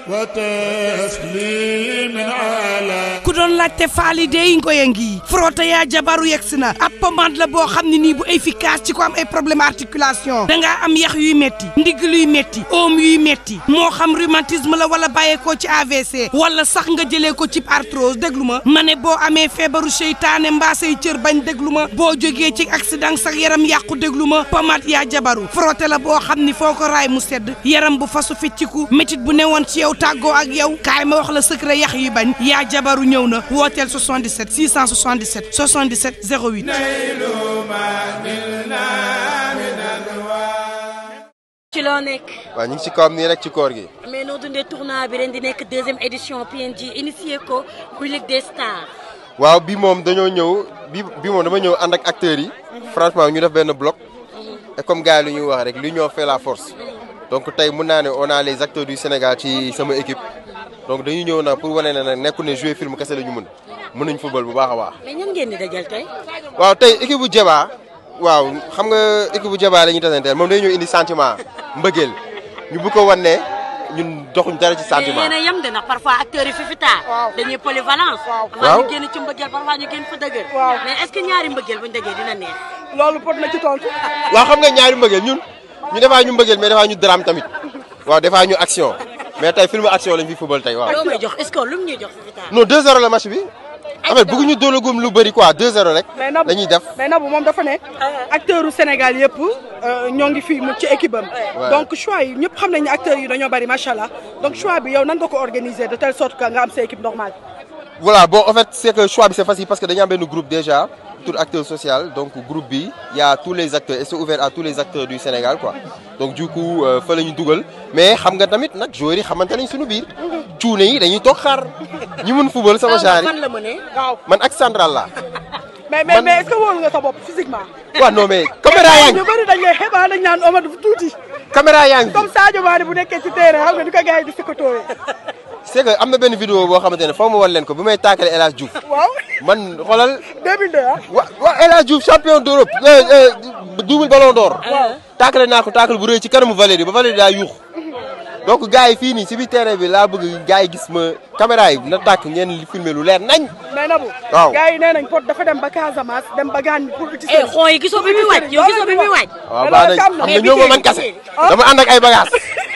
وتسليم على ku doon laajte faali dey ngoy a ngi frotté yaa jabaru yegsi na ab pommade la boo xam ne nii bu efficace ci ko am ay problème articulation dangaa am yax yuy metti ndigg luy metti oom yuy metti moo xam rhumatisme la wala bàyyeekoo ci AVC wala sax nga jëlee ko ci arthrose déglu ma ma ne boo amee feebaru seytaane mbaa say cër bañ déglu ma boo jógee ci accident sax yaram yàqu déglu ma pommade yaa jabaru frotté la boo xam ni foo ko raay mu sedd yaram bu fasu fecciku métit bu newoon ci yow tàggoo ak yow kaay ma wax la secret yax yi bañ yaa jabaru ñëw na wooteel 77 677 77 08 نيل ما نلنا من الوعد ci loo nekk waaw ñu ngi si kawam nii rek ci koor gi. mais noo dundee tournoi bi ren di nekk deuxième édition PNJ initié ko bu Ligue des Stars. waaw bi moom dañoo ñëw bi bi moom dama ñëw ànd ak acteurs yi. franchement ñu def benn bloc. et comme gars yi lu ñuy wax rek l'union fait la force. donc tey mun naa ne on a les acteurs du Sénégal ci sama équipe. donc dañuy ñëw nag pour wane ne nag nekku ne jouer film kese la ñu mën mën nañ football bu baax a baax. mais ñan ngeen di dajal tey. waaw tey équipe bu Jaba waaw xam nga équipe bu Jaba la ñuy tasanteel moom day ñëw indi sentiment mbëggeel ñu bu ko wan ne ñun doxuñ dara ci mais sentiment. yéen a yem de ndax parfois acteurs yi fi fi taar. dañuy polyvalence. parfois Waaw. ñu génn ci mbëggeel parfois ñu génn fa dëgër. Waaw. mais est ce que ñaari mbëggeel buñ dëggee dina neex. loolu pot na ci tontu. waaw xam nga ñaari mbëggeel ñun ñu defaa ñu mbëggeel mais defaa ñu drame tamit waaw defaa ñu action mais tey film action lañ fi football tey waaw. loo may jox est ce que lu mu ñuy jox fi fi taar. non 2-0 la match bi en fait bëgguñu doolagum lu bëri quoi 2-0 rek mais Nabou dañuy def mais Nabou moom dafa ne. acteur u Sénégal yëpp ñoo ngi fii mu ci équipe am. Ouais. donc choix yi ñëpp xam nañ ne acteurs yi dañoo bari macha allah donc choix bi yow nan nga ko organiser de telle sorte que nga am sa équipe normale. voilà bon en fait c'est que choix bi c'est facile parce que dañu am benn groupe déjà tout acteur social donc groupe bi y a tous les acteurs et c'est ouvert à tous les acteurs du Sénégal quoi donc du coup euh, fa la ñu dugal mais xam nga tamit nag joueurs yi xamante nañ suñu biir cuune yi dañuy toog xaar ñi mun football sama genre fan yi la mënee. waaw man ak central la mais mais Man- mais est-ce que wóolu nga sa bopp physiquement. waaw non mais caméra yaa ngi ñu bëri dañ lay xebaa dañ naan Omar dafa tuuti caméra yaa ngi comme Sadio Mané bu nekkee ci terrain xam nga di ko gars yi di sikatoowee. c'est que am na benn vidéo boo xamante ne foo ma wan leen ko bi may taakale El Hadj Diouf waaw man xoolal 2002 ah. wa wa El Hadj Diouf champion d'Europe euh, euh, double ballon d'or taakale naa ko taakale bu rëy ci kanamu Valérie ba Valérie daa yuux donc gars yi fii nii si biir terrain bi laa bëgg gars yi gis ma caméra yi na tàkk ngeen li filmer lu leer nañ mais Nabou. Waaw. gars yi nee nañ pot dafa dem ba Casamance dem ba Gane pour uti eh xoo yi gisoo bi muy waaj yow gisoo bi muy waaj. waaw Mais baax loolu nañ am na. xam Mais nga ñoo ma bi man tey- kase dama ànd ak ay bagages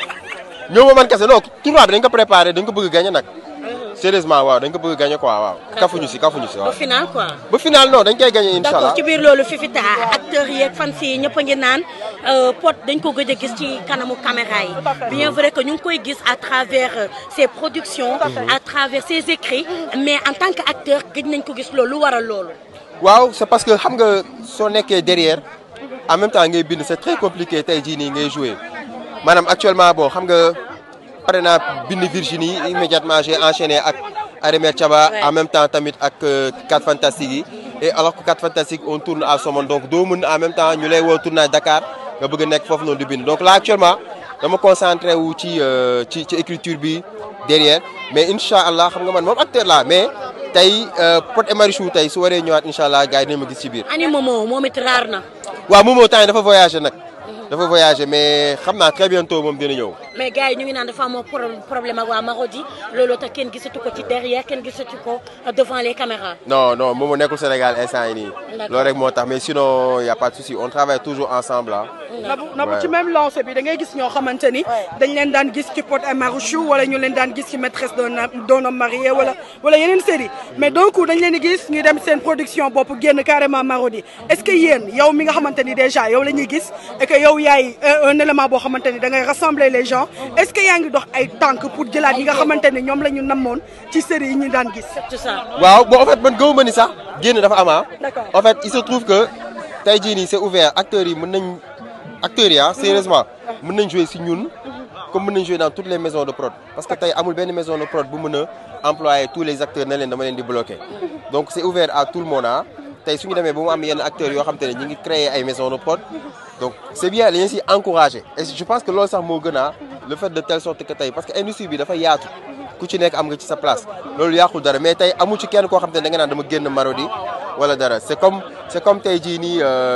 ñoo ma man kase non tournoi bi dañ ko préparé dañ ko bëgg a gagner nag sérieusement waaw dañ ko bëgg a gagner quoi waaw kafuñu si kafuñu si au waaw final quoi. ba final non dañ koy gagner incha d'accord allah ci biir loolu Fifita acteurs yi ak fans yi ñëpp a ngi naan euh, Pod dañ ko gëj a gis ci kanamu caméra yi bien vrai que ñu ngi koy gis à travers euh, ses productions à travers ses écrits mais en tant que acteur gëj nañ ko gis loolu lu waral loolu waaw c'est parce que xam nga soo nekkee derrière en même temps ngay bind c'est très compliqué tey jii nii ngay jouer maanaam actuellement bon xam nga pare naa bind Virginie immédiatement j'ai enchaîné ak Arémère Thiaba Ouais. en même temps tamit ak euh, 4 Fantastiques yi et alors que 4 Fantastiques on tourne à Somone donc doo mën en même temps ñu lay woo tournage Dakar nga bëgg a nekk foofu noonu di bind donc là actuellement dama concentré wu ci euh, ci ci écriture bi derrière mais incha allah xam nga man moom acteur laa mais tey euh, Pod et Marichou tey su waree ñëwaat incha allah gars yi dinañ ma gis ci biir. ani Momo moom it raar na waaw moom moo temps yi dafa voyagé nag. dafa voyagé mais xam naa très bientôt moom dina ñëw. mais gars yi ñu ngi naan dafa amoo pro- problème ak waa Marodi loolu tax kenn gisatu ko ci derrière kenn gisatu ko devant les caméras non non moom moo nekkul Sénégal instant yi nii. D'accord. loolu rek moo tax mais sinon y a pas de souci on travaille toujours ensemble ah. Nabou Nabou Ouais. ci même lancé bi da ngay gis ñoo xamante ni dañ leen daan gis ci Pod et Marichou wala ñu leen daan gis ci maîtresse d'un homme- d'un homme marié wala wala yeneen série mais donc dañ leen di gis ñu dem seen production bopp génn carrément Marodi est-ce que yéen yow mi nga xamante ni déjà yow la ñuy gis et que yow yaay euh, un élément boo xamante ni da ngay rassembler les gens est-ce que yaa ngi dox ay tànk pour jëlaat yi nga xamante ni ñoom la ñu namoon ci série yi ñu daan gis tout ça waaw bon en fait man gëwuma ni sax génn dafa am ah. D'accord. en fait il se trouve que tey jii nii c'est ouvert acteurs yi mën nañ acteurs yi ah sérieusement mën nañ jouer si ñun comme mën nañ jouer dans toutes les maisons de prod parce que tey amul benn maison de prod bu mën a employer tous les acteurs na leen dama leen di bloquer donc c'est ouvert à tout le monde ah tey su ñu demee ba mu am yenn acteurs yoo xam te ne ñu ngi créer ay maisons de prod donc c'est bien dañu si encourager et je pense que loolu sax moo gën a le fait de telle sorte que tey parce que industrie bi dafa yaatu ku ci nekk am nga ci sa place loolu yàqul dara mais tey amu ci kenn koo xam te ne da nga naan dama génn Marodi wala dara c'est comme c'est comme tey jii nii euh,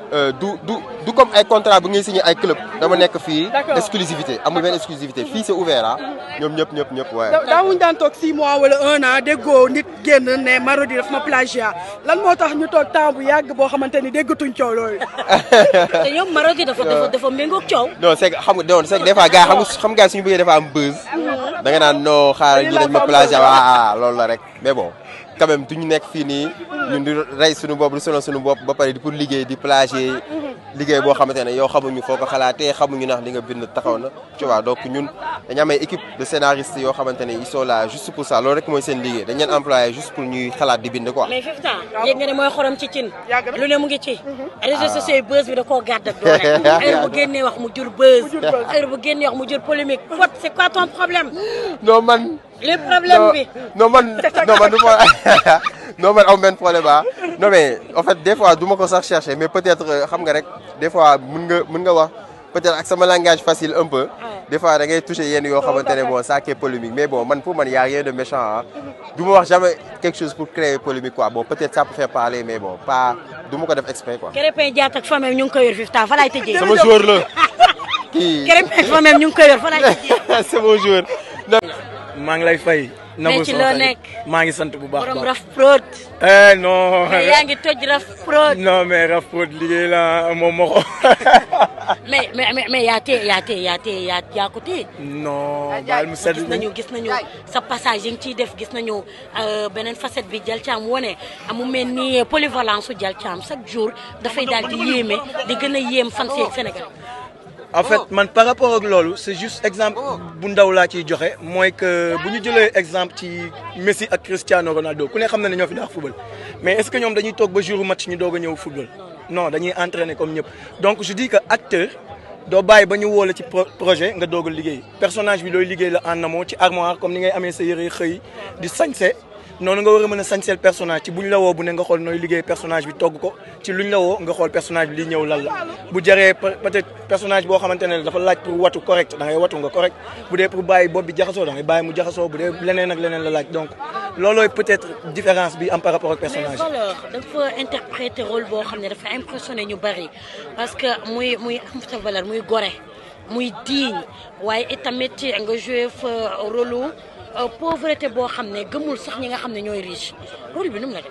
euh, du du du comme ay contrat bu ngay signé ay club dama nekk fii D'accord. exclusivité amul benn exclusivité fii c'est ouvert ah ñoom ñëpp ñëpp ñëpp waaye da daawuñu daan toog 6 mois wala 1 an déggoo nit génn ne Marodi daf ma plagiat lan moo tax ñu toog temps bu yàgg boo xamante ni déggatuñ coow loolu. te ñoom Marodi dafa dafa dafa méngoog coow. non c'est que xam nga non c'est que des fois gars xam nga xam nga suñu bëggee dafa am buzz da nga naan non xaaral ñi dañ ma plagiat waa loolu la rek mais bon quand même duñu nekk fii nii ñun di rey suñu bopp di sonal suñu bopp ba pare di pour liggéey di plagier liggéey boo xamante ne yow xamuñu foo ko xalaatee xamuñu ndax li nga bind taxaw na tu vois donc ñun dañu am ay équipe de scénaristes yoo xamante ne ils sont là juste pour ça loolu rek mooy seen liggéey dañ leen employé juste pour ñuy xalaat di bind quoi mais Fifta yéeg nga ne mooy xorom ci cin. Yàgg na. lu ne mu ngi ci. réseaux sociaux yi buzz bi da koo gàdd ak doole. heure bu génnee wax mu jur buzz. heure bu génnee wax mu jur polémique. Pod c'est quoi ton problème. non man le problème non, bi. non man non man du ma non man aw benn problème ah non mais en fait des fois du ma ko sax chercher mais peut-être euh, xam nga rek des fois mën nga mën nga wax peut-être ak sama langage facile un peu des fois da ngay toucher yenn yoo xamante ne bon ça qui est polémique mais bon man pour man y a rien de méchant ah du ma wax jamais quelque chose pour créer polémique quoi bon peut-être ça peut faire parler mais bon pas du ma ko def exprès quoi. Krépin Diatta ak famille ñu ngi koy yor Fifta fa laay tëjee. sama joueur la kii Krépin ak famille ñu ngi koy yor fa laay tëjee. c'est mon joueur. non maa ngi lay fay. Nabou ci sama loo xarit. nekk? maa ngi sant bu baax a borom baax. raf prod. eh non. mais yaa ngi toj raf prod. non mais Raf Prod liggéey la moom moo ko. mais mais mais mais yaa tee yaa tee yaa tee yaa yaa ko tee. non baal mu sedd gis nañu gis nañu sa passage yi nga ciy def gis nañu euh, beneen facette bi Dial Thiam wone amu mel ni polyvalence su Dial Thiam chaque jour dafay daal di yéeme di gën a yéem fan si ak Sénégal. en fait man par rapport ak loolu c'est juste exemple bu ndaw laa ciy joxe mooy que bu ñu jëlee exemple ci Messi ak Cristiano Ronaldo ku ne xam na ne ñoo fi daax football mais est-ce que ñoom dañuy toog ba jour match ñu doog a ñëw football non dañuy entraîner comme ñëpp donc je dis que acteur doo bàyyi ba ñu woo la ci pro- projet nga doog a liggéey personnage bi looy liggéey la en amont ci armoire comme ni ngay amee sa yëre xëy di sañse noonu nga war a mën a sañseel personnage ci buñ la woo bu ne nga xool nooy liggéey personnage bi togg ko ci luñ la woo nga xool personnage bi li ñëw lan la bu jaree pe- peut-être personnage boo xamante ne dafa laaj pour watu correct da ngay watu nga correct bu dee pour bàyyi bopp bi jaxasoo da ngay bàyyi mu jaxasoo bu dee leneen ak leneen la laaj donc loolooy peut-être différence bi am par rapport ak mais personnage Valeur dafa interpréter rôle boo xam ne dafa impressionné ñu bari parce que muy muy am sa valeur muy gore muy digne waaye itamit nga joué fa rôle lu pauvreté boo xam ne gëmul sax ñi nga xam ne ñooy riche rôle bi nu mu la def.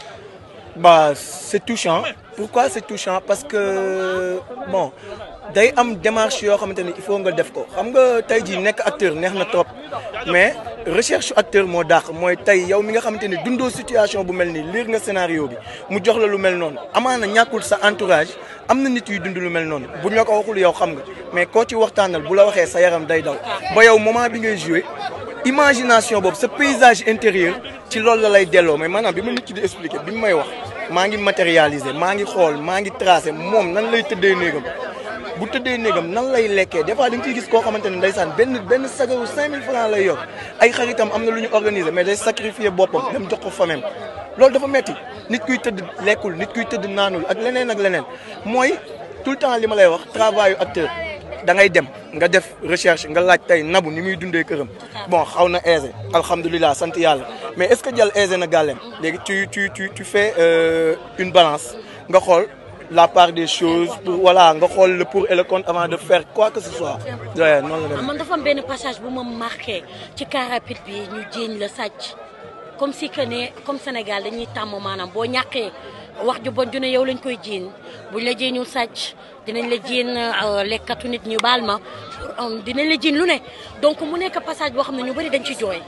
bah c'est touchant pourquoi c'est touchant parce que bon day am démarche yoo xamante ni il faut nga def ko xam nga tey jii nekk acteur neex na trop mais recherche acteur moo dàq mooy tey yow mi nga xamante ni dundoo situation bu mel nii lire nga scénario bi mu jox la lu mel noonu amaana ñàkkul sa entourage am na nit yuy dund lu mel noonu buñ la ko waxul yow xam nga mais koo ci waxtaanal bu la waxee sa yaram day daw ba yow moment bi ngay jouer imagination boobu sa paysage intérieur ci loolu la lay delloo mais maanaam bi ma nit ki di expliquer bi mu may wax maa ngi matérialiser maa ngi xool maa ngi tracer moom nan lay tëddee néegam bu tëddee néegam nan lay lekkee des fois da nga ciy gis koo xamante ne ndeysaan benn benn sagaru 5000 francs lay yor ay xaritam am na lu ñu organiser mais day sacrifier boppam dem jox ko famem loolu dafa metti nit kuy tëdd lekkul nit kuy tëdd naanul ak leneen ak leneen mooy tout le temps li ma lay wax travail acteur da ngay dem nga def recherche nga laaj tey nabu ni muy dundee këram bon xaw na aisé alhamdulilah sant yàlla mais est-ce que jàll aisé na gàllem léegi tu tu tu tu fais euh, une balance nga xool la part des choses pour voilà nga xool le pour et le contre avant de faire quoi que ce soit. waaye noonu la ah dem man dafa am benn passage bu ma marqué ci car rapide bi ñu jéeñ la sàcc comme si que ne comme Sénégal dañuy tàmm maanaam boo ñàkkee wax ju bon ju ne yow lañ koy jiin buñ la jéeñul sàcc dinañ la jiin euh, lekkatu nit ñu baal ma euh, dinañ la jiin lu ne donc mu nekk passage boo xam ne ñu bëri dañ ci jooy.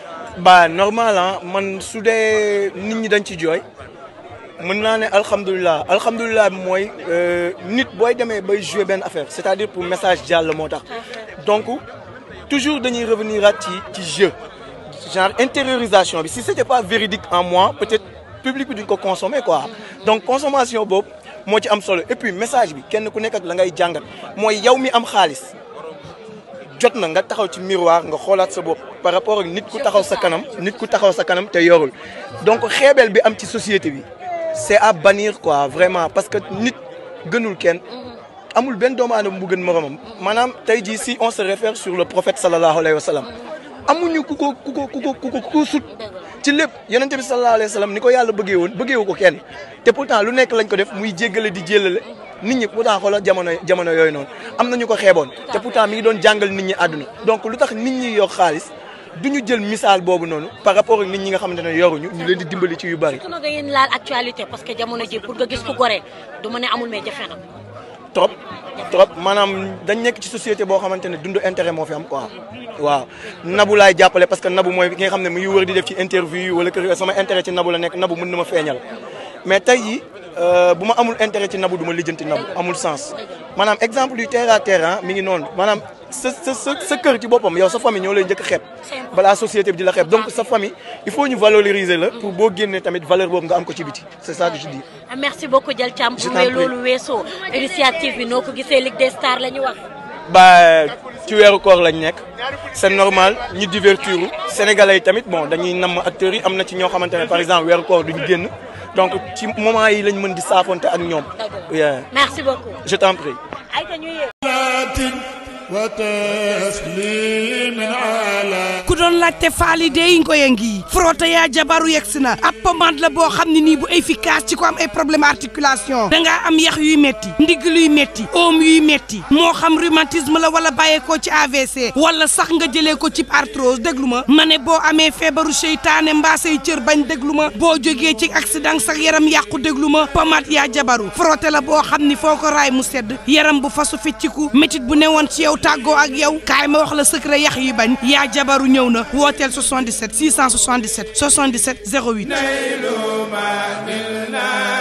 ba normal ah man su dee nit ñi dañ ci jooy mën naa ne alhamdulilah alhamdulilah bi mooy euh, nit booy demee bay jouer benn affaire c'est-à-dire pour message jàll moo tax donc toujours dañuy revenir at ci ci jeu genre intériorisation bi si c'était pas véridique en moi peut-être public bi duñ ko consommer quoi donc consommation boobu moo ci am solo et puis message bi kenn ku nekk ak la ngay jàngat mooy yow mi am xaalis jot na nga taxaw ci miroir nga xoolaat sa bopp par rapport ak nit ku taxaw sa kanam nit ku taxaw sa kanam te yorul donc xeebeel bi am ci société bi c'est à bannir quoi vraiment parce que nit gënul kenn amul benn doomu aadama bu gën moromam maanaam tey jii si on se réfère sur le prophète sallallahu alayhi wa sallam amuñu ku ko ku ko ku ko ku ko ku ko sut ci lépp yonent bi sallallahu alayhi wa sallam ni ko yàlla bëggee woon bëggeewu ko kenn te pourtant lu nekk lañ ko def muy jéggale di jéllale nit ñi pourtant xoolal jamono jamono yooyu noonu am na ñu ko xeeboon te pourtant mi ngi doon jàngal nit ñi àdduna donc lu tax nit ñi yor xaalis du ñu jël misaal boobu noonu par rapport ak nit ñi nga xamante ne yoruñu ñu leen di dimbali ci yu bari su na nga yéen laal actualité parce que jamono ji pour nga gis ku gore du ma ne amul mais jafe na trop trop maanaam dañ nekk ci société boo xamante ne dund intérêt moo fi am quoi waaw nabu laay jàppale parce que nabu mooy ki nga xam ne mu ngi wër di def ci interview wala kër sama intérêt ci nabu la nekk nabu mën na ma feeñal mais tey yi bu ma amul intérêt ci nabu du ma lijjanti nabu amul sens maanaam exemple yu terre à terre mi ngi noonu maanaam sa sa sa sa kër ci boppam yow sa famille ñoo lay njëkk a xeeb balaa société bi di la xeeb donc sa famille il faut ñu valoriser la pour boo génnee tamit valeur boobu nga am ko ci biti c'est ça que je dis. merci beaucoup Dial Thiam Je bu t'en may prie. loolu weesoo initiative bi noo ko gisee Ligue des Stars la ñu wax ba ci weeru koor lañ nekk c'est normal ñu divertir sénégalais yi tamit bon dañuy namm acteurs yi am na ci ñoo xamante ne par exemple weeru koor duñ génn donc ci moment yi lañ mën di saafonte ak ñoom. Yeah. merci beaucoup je t'en prie. ay ta ñu yéeg وتسليم على ku doon laajte faali dey ngoye ngi frotté yaa jabaru yegsi na ab pommade la boo xam ne nii bu efficace ci ko am ay problème articulation dangaa am yax yuy metti ndigg luy metti oom yuy metti moo xam rhumatisme la wala bàyyeekoo ci AVC wala sax nga jëlee ko ci arthrose déglu ma ma ne boo amee feebaru seytaane mbaa say cër bañ déglu ma boo jógee ci accident sax yaram yàqu déglu ma pommade yaa jabaru frotté la boo xam ni foo ko raay mu sedd yaram bu fasu fecciku métit bu newoon ci yow tàggoo ak yow kaay ma wax la secret yax yi bañ yaa jabaru ñëw na wooteel 77 677 77 08 نيل ما نلنا